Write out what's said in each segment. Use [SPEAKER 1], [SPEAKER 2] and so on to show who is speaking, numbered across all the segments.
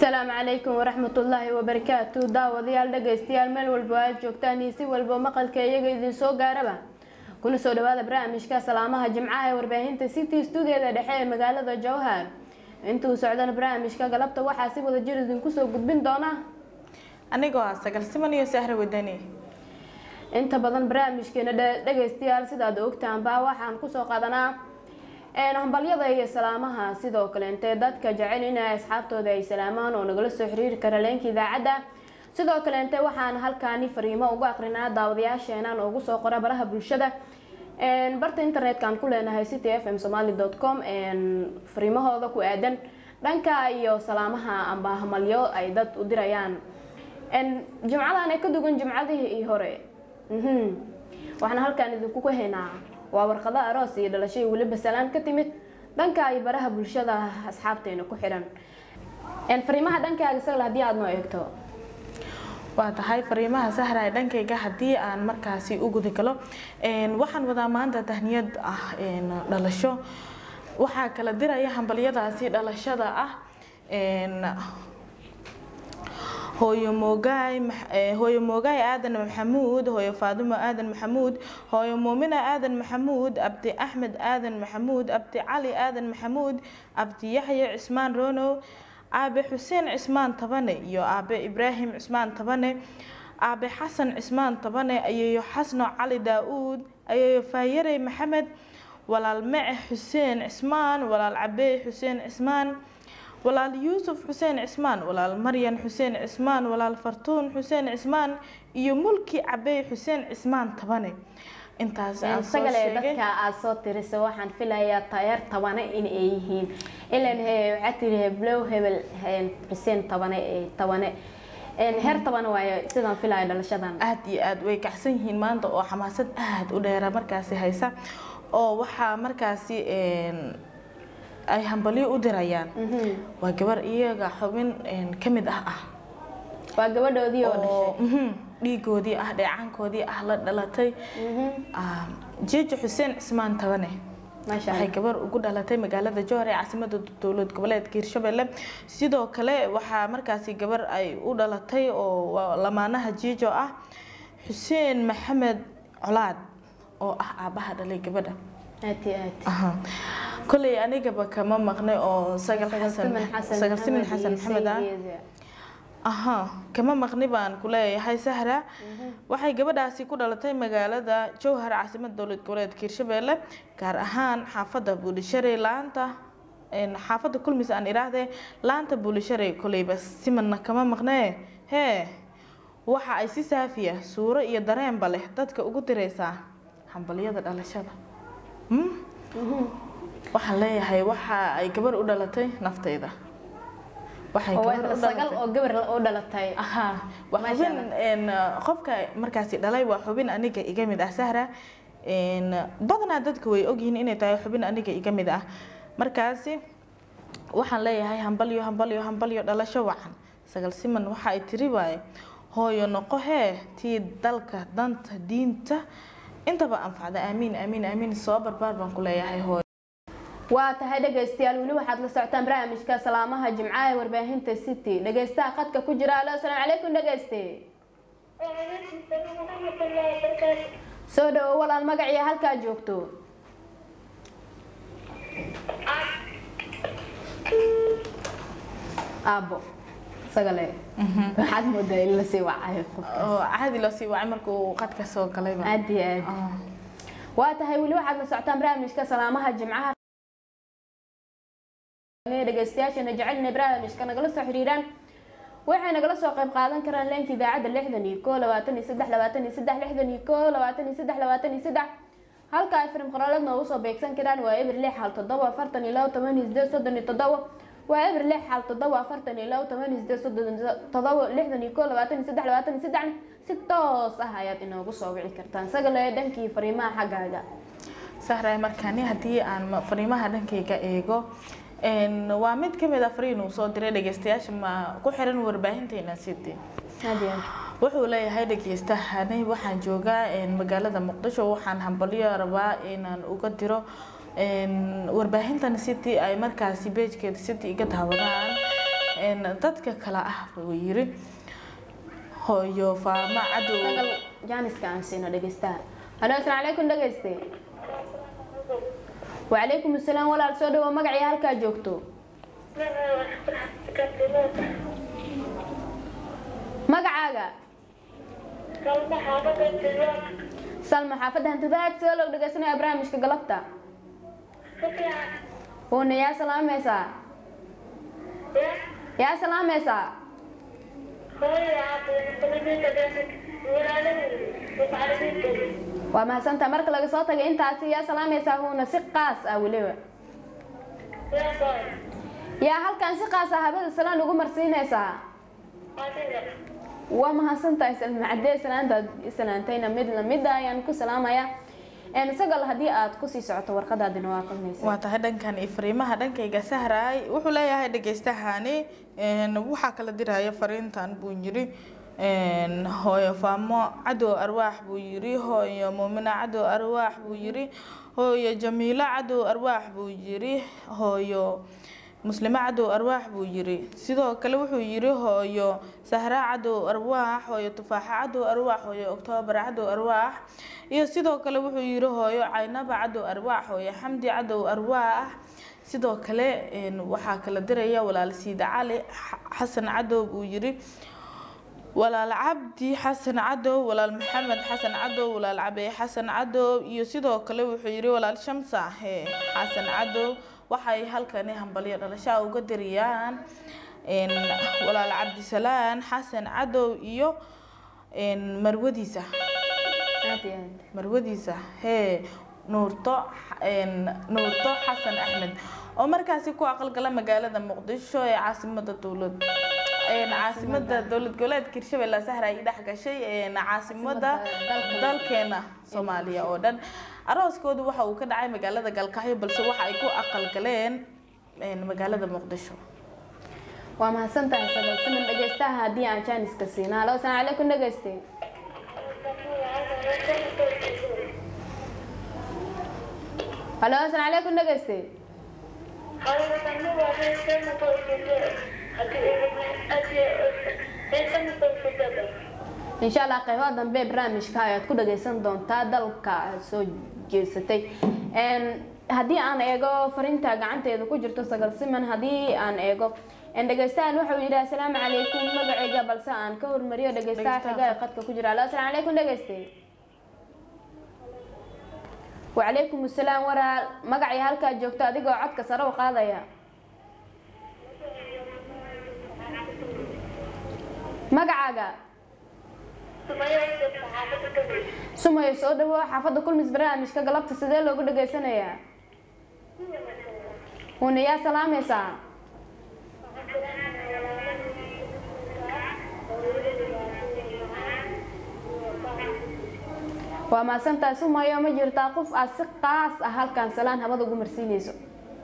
[SPEAKER 1] asalaamu calaykum waraxmatullaahi wabarakaatu daawadayaal dhagaystayaal meel walba aad joogtaan iyo si walba maqalka iyaga idin soo gaaraba kuna soo dhawaada barnaamijka salaamaha jimcaha ee warbaahinta city stuudiada dhexe ee magaalada jowhar intuu socdana barnaamijka galabta waxaa si wada jir idinku soo gudbin doona
[SPEAKER 2] anigoo ah sagal siman iyo sahra wadani
[SPEAKER 1] inta badan barnaamijkeena dhagaystayaal sidaad ogtaanba waxaan kusoo qaadanaa hambalyada iyo salaamaha sidoo kale intee dadka jecel in asxaabtooda ay salaamaan oo nagala soo xiriiri kara leenka idaacadda sidoo kale inte waxaan halkaani fariimo ugu aqrinaa daawadayaasheenan ugu soo qora baraha bulshada barta internet-kan ku leenahay city f m somaly com fariimahooda ku aadan dhanka iyo salaamaha amba hamalyo ay dad u dirayaan jimcadan ay ka dugan jimcadihii hore waxaan halkaan idinku haynaa waa warqado aroos iyo dhalasho iyo weliba salaan ka timid dhanka ay baraha bulshada asxaabteena ku xidhan fariimaha dhankaaga sagal haddii aada noo eegto
[SPEAKER 2] waa tahay fariimaha sahra ee dhankayga haddii aan markaasi u guda galo waxaan wadaa maanta tahniyad ah dhalasho waxaa kala diraya hambalyadaasi dhalashada ah hooyo moogaay hooyo moogaay aadan maxamuud hooyo faadimo aadan maxamuud hooyo muumina aadan maxamuud abdi axmed aadan maxamuud abdi cali aadan maxamuud abdi yaxya cismaan ronow aabe xuseen cismaan tabane iyo aabe ibraahim cismaan tabane aabe xasan cismaan tabane ayeeyo xasno cali daa-uud ayeeyo faayare maxamed walaal mece xuseen cismaan walaal cabey xuseen cismaan walaal yuusuf xuseen cismaan walaal maryan xuseen cismaan walaal fartuun xuseen cismaan iyo mulki cabey xuseen cismaan tabane intaas aan soo
[SPEAKER 1] sagale
[SPEAKER 2] sheegay
[SPEAKER 1] dadka aada soo tirisa waxaan filayaa tayeer tabane in ay yihiin ilan waxaa tiri heblow hebel xuseen tabane ee tabane heer tabane waayo sidaan filaya dhalashadan
[SPEAKER 2] aada iyo aada way kacsan yihiin maanta oo xamaasad aada u dheera markaasi haysa oo waxaa markaasi ay hambalyo u dirayaan waa gabar iyaga xubin ka mid ah ah
[SPEAKER 1] waa gabadhoodii oo dhashay
[SPEAKER 2] oo mhm, dhiigoodii ah dheecaankoodii ah la dhalatay Ah, jeejo xuseen cismaan tabane
[SPEAKER 1] maasha
[SPEAKER 2] waxay
[SPEAKER 1] allah
[SPEAKER 2] gabar ugu dhalatay magaalada jowhar ee caasimada dowlad goboleedka hirshabelle sidoo kale waxaa markaasi gabar ay u dhalatay oo waa lamaanaha jiijo ah xuseen maxamed colaad oo ah aabaha dhalay gabadha
[SPEAKER 1] aad iyo aad
[SPEAKER 2] Aha. koley anigaba kama maqnay oo sagal xasan sagal simin xasan maxamed ah aha kama maqni baan ku leeyahay sahra waxay gabadhaasi ku dhalatay magaalada jowhar caasimada dowlad goboleedka hirshabelle gaar ahaan xaafada buulisharey laanta xaafada kulmis aan iraahdee laanta buulisharey koleyba simanna kama maqnee hee waxa ay si saafiya suuro iyo dareenba leh dadka ugu diraysaa hambalyada dhalashada Hmm? waxaan leeyahay waxa ay gabar u dhalatay naftayda waxay gabar u
[SPEAKER 1] sagal
[SPEAKER 2] dhalatay
[SPEAKER 1] oo gabar u dhalatay
[SPEAKER 2] aha waa
[SPEAKER 1] Masha
[SPEAKER 2] xubin een, qofka markaasi dhalay waa xubin aniga iga mid ah sahra een, badanaa dadka way ogyihiin inay tahay xubin aniga iga mid ah markaasi waxaan leeyahay hambalyo hambalyo hambalyo dhalasho wacan sagal siman waxa ay tiri waaye hooyo noqo hee tii dalka danta diinta intaba anfacda aamiin aamiin aamiin soo barbaar baan ku leeyahay hooyo
[SPEAKER 1] waa tahay dhegaystayaal weli waxaad la socotaan barnaamijka salaamaha jimcaha ee warbaahinta city dhegaystaha khadka ku jira alo asalaamu calaykum dhegayste
[SPEAKER 3] وعليكم السلام ورحمة الله وبركاته
[SPEAKER 1] soo dhawo walaal magaciya halkaa joogto aabo sagale waxaad moodaa in lasii wacayo qofka
[SPEAKER 2] oo caadi loo sii wacay markuu qadka soo galayba
[SPEAKER 1] aad iyo aad
[SPEAKER 2] Ah.
[SPEAKER 1] waa tahay weli waxaad la socotaan barnaamijka salaamaha jimcaha dhegaystayaashana jecel inay barnaamijka nagala soo xiriiraan waxay nagala soo qayb qaadan karaan leenka idaacadda lixdan iyo koo labaatan iyo saddex labaatan iyo saddex lixdan iyo koo labaatan iyo saddex labaatan iyo saddex halka ay firim qoraalad noogu soo beegsan karaan waa eber lix hal toddoba afartan iyo labo toban iyo sideed soddon iyo toddoba waa eber lix hal toddoba afartan iyo labo toban iyo sideed soddon iyo toddoba lixdan iyo koo labaatan iyo saddex labaatan iyo saddexna si toos ah ayaad inoogu soo wici kartaan sagale dhankii fariimaha xaggaaga
[SPEAKER 2] sahray markaani haddii aan ma- fariimaha dhankayga eego een, waa mid ka mid a fariin uu soo diray dhegeystayaasha ma ku xiran warbaahinteena city
[SPEAKER 1] aad iyo aad
[SPEAKER 2] wuxuu leeyahay dhegeystahanay waxaan joogaa een, magaalada muqdisho waxaan hambalyo rabaa inaan uga diro een, warbaahintan city ay markaasi beejkeeda city iga daawadaan een, dadka kale ah buu yiri hooyo faamo cadow
[SPEAKER 1] sagal jaaniska aan siino dhegeystaha halo asalaamu calaykum dhegeyste wacalaykum asalaam walaal soo dhawo magacii halkaa joogto magacaaga salma xaafadda hantidaag sidoo loo dhegeysanaya barnaamijka galabta uuna yaa salaamaysaa yaa salaamaysaa waa mahadsantaha marka laga soo tagay intaasi yaa salaamaysaa huuna si qaas ah weliba yaa halkan si qaas ah habada salaan ugu marsiinaysaa waa mahadsantahay salma cadee salaantaad salaantayna mid lamid ah ayaan ku salaamaya een sagal haddii aad kusii socoto warqadaadina waa qalmaysa
[SPEAKER 2] waa tahay dhankan iyo fariimaha dhankayga sahraay wuxuu leeyahay dhageystahani een, waxaa kala diraya fariintan buu yiri een, hooyo faamo cadow arwaax buu yiri hooyo muumina cadow arwaax buu yiri hooyo jamiilo cadow arwaax buu yiri hooyo muslimo cadow arwaax buu yiri sidoo kale wuxuu yiri hooyo sahra cadow arwaax hooyo tufaaxa cadow arwaax hooyo oktoobar cadow arwaax iyo sidoo kale wuxuu yiri hooyo caynaba cadow arwaax hooyo xamdi cadow arwaax sidoo kale een, waxaa kala diraya walaal siida cali X- xasan cadow buu yiri walaal cabdi xasan cadow walaal maxamed xasan cadow walaal cabey xasan cadow iyo sidoo kale wuxuu yiri walaal shamsa he xasan cadow waxay halkani hambalyo dhalashaa uga diriyaan een, walaal cabdisalaan xasan cadow iyo een, marwadiisa
[SPEAKER 1] aad iyo aad
[SPEAKER 2] marwadiisa hee nuurto een, nuurto xasan axmed oo markaasi ku aqalgala magaalada muqdisho ee caasimada dowlad een, caasimada dowlad goboleedka hirshabelle sahra ay dhex gashay een, caasimada
[SPEAKER 1] Caasimada dalka.
[SPEAKER 2] dalkeena soomaaliya oo dhan arooskoodu waxa uu ka dhacay magaalada galkacyo balse waxa ay ku aqalgaleen een, magaalada muqdisho
[SPEAKER 1] waa mahadsantahay sagal siman dhegeystaha haddii aan jaaniska siina halo asalaamu calaykum dhegeyste halo asalaamu calaykum dhegeyste insha allah qaybaha dambe ee barnaamijka ayaad ku dhageysan doontaa dalka aad soo jeesatay Een, haddii aan eego fariinta gacanteeda ku jirto sagal siman haddii aan eego een, dhegeystahan wuxuu yidhi asalaamu calaykum magacayga balse aan ka hormariyo dhegeystaha
[SPEAKER 2] Dhegeystaha.
[SPEAKER 1] xiga ee qadka ku jira halo asalaamu calaykum dhegeyste wacalaykum asalaam walaal magacii halkaa joogto adigoo codka sare u qaadaya magacaaga sumayo soo dhawo xaafadda kulmis barnaamijka galabta sidee loogu dhageysanayaa una yaa salaamaysaa waa mahadsantahay sumayo ma jirtaa qof aad si qaas ah halkan salaan habada ugu marsiinayso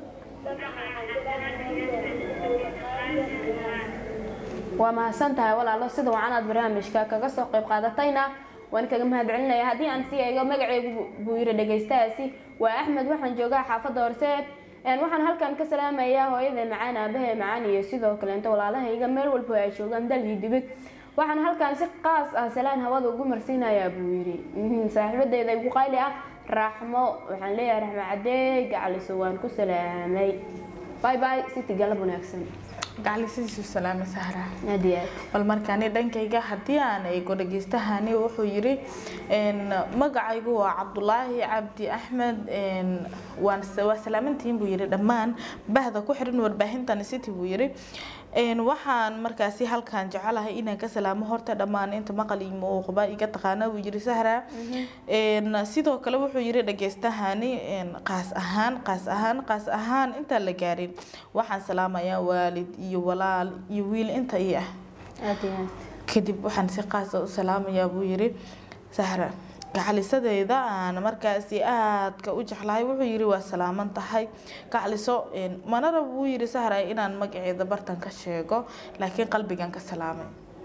[SPEAKER 1] waa mahadsan tahay walaalo sida wacan aad barnaamijka kaga soo qayb qaadatayna waan kaga mahadcelinaya haddii aan sii eego magaceygu buu yiri dhegeystahaasi waa axmed waxaan joogaa xaafadda horseed Een, waxaan halkan ka salaamayaa hooyada macaan aabahe macaan iyo sidoo kaleento walaalahayga meel walba ay joogaan dal iyo dibig waxaan halkan si qaas ah salaan hawada ugu marsiinayaa buu yiri Mhm, saaxiibadeyda igu qayli ah raaxmo waxaan leeyahay raxmo cadee gacaliso waan ku salaamay bye bye city galab wanaagsan
[SPEAKER 2] gacalisiisu salaame sahra
[SPEAKER 1] aad iyo aad
[SPEAKER 2] bal markaani dhankayga haddii aan eego dhageystahani wuxuu yiri een, magacaygu waa cabdulaahi cabdi axmed een, waan waa salaamantihiin buu yiri dhammaan bahda ku xiran warbaahintan city buu yiri een, waxaan markaasi halkan jecelahay inaan ka salaamo horta dhammaan inta maqal iyo muuqba iga taqaana buu yiri sahra een, sidoo kale wuxuu yiri dhageystahani een, qaas ahaan qaas ahaan qaas ahaan intaan la gaarin waxaan salaamayaa waalid iyo walaal iyo wiil inta ii ah
[SPEAKER 1] aad iyo aad
[SPEAKER 2] kadib waxaan si qaasa u salaamayaa buu yiri sahra gacalisadeeda aan markaasi aadka u jeclahay wuxuu yiri waa salaaman tahay gacaliso een, mana rabo buu yiri sahra inaan magaceeda bartan ka sheego laakiin qalbigan ka salaamay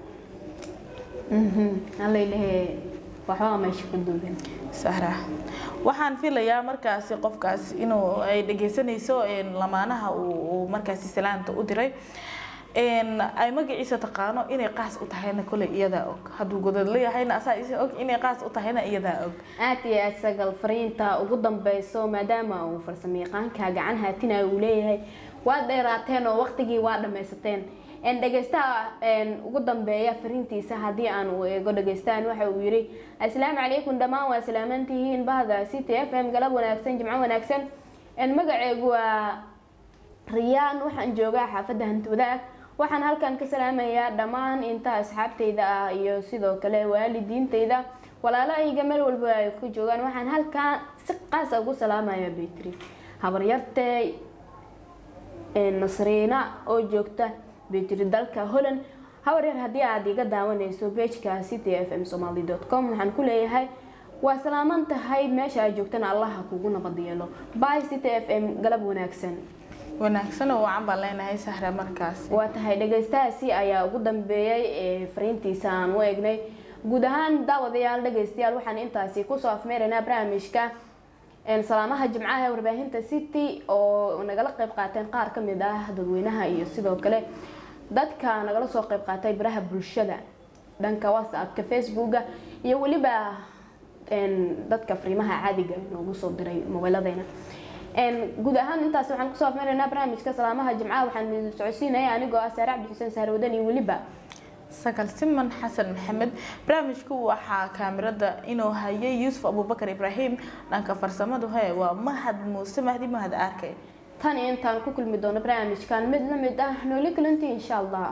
[SPEAKER 1] allaylehe waxbaa meesha ku duuban
[SPEAKER 2] sahra waxaan filayaa markaasi qofkaas inuu ay dhegeysanayso een, lamaanaha uu uu markaasi salaanta u diray een ay magaciisa taqaano inay qaas u tahayna kole iyadaa og hadduu godad leeyahayna asaa isa og inay qaas u tahayna iyadaa og
[SPEAKER 1] aad iyo aad sagal fariinta ugu dambeyso maadaama uu farsamayaqaanka gacan haatina uu leeyahay waad dheeraateen oo waqtigii waa dhammaysateen En dhegeystaha en, ugu dambeeya fariintiisa haddii aan u eego dhegeystahan waxa uu yidhi asalaamu calaykum dhammaan waa salaamantihiin bahda c t f m galab wanaagsan jimco wanaagsan En, magaceegu waa riyaan waxaan joogaa xaafadda hantwadaag waxaan halkan ka salaamayaa dhammaan inta asxaabtayda ah iyo sidoo kale waalidiintayda walaalahayga meel walba ay ku joogaan waxaan halkan si qaasa ugu salaamaya betri habaryartay nasriina oo joogta betri dalka holland habaryar haddii aad iga daawanayso bejka c t f m somaly com waxaan ku leeyahay waa salaaman tahay meesha aad joogtana allaha kugu nabad yeelo by c t f m galab wanaagsan
[SPEAKER 2] wanaagsan oo wacan baan leenahay sahra markaas
[SPEAKER 1] waa tahay dhegeystahaasi ayaa ugu dambeeyay ee fariintiisa aan u eegnay guud ahaan daawadayaal dhegeystayaal waxaan intaasi kusoo afmeeraynaa barnaamijka een, salaamaha jimcaha ee warbaahinta city oo nagala qeyb qaateen qaar ka mid ah dadweynaha iyo sidoo kale dadka nagala soo qeyb qaatay baraha bulshada dhanka whatsappka facebooka iyo weliba een, dadka fariimaha caadiga noogu soo diray mobiiladayna een, guud ahaan intaas waxaan kusoo afmeeraynaa barnaamijka salaamaha jimcaha waxaan idin socodsiinaya anigoo ah saare cabdi xuseen saarwadan iyo weliba
[SPEAKER 2] sagal siman xasan maxamed barnaamijku waxaa kaamirada inuu hayay yuusuf abubakar ibraahim dhanka farsamadu he waa mahad muuse mahdi mahad arkay
[SPEAKER 1] tan iyo intaan ku kulmi doono barnaamijkan mid la mid ah nooli kulanti insha allah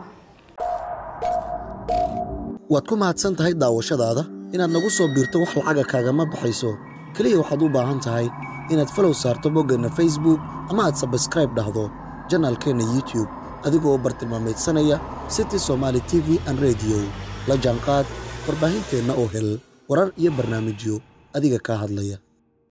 [SPEAKER 4] waad ku mahadsan tahay daawashadaada inaad nagu soo biirto wax lacaga kaagama baxayso keliya waxaad u baahan tahay inaad falow saarto boggeenna facebook ama aad sabskraib dhahdo janaalkeenna youtube adigoo bartilmaameedsanaya city somaali t v an radio la jaanqaad warbaahinteenna oo hel warar iyo barnaamijyo adiga kaa hadlaya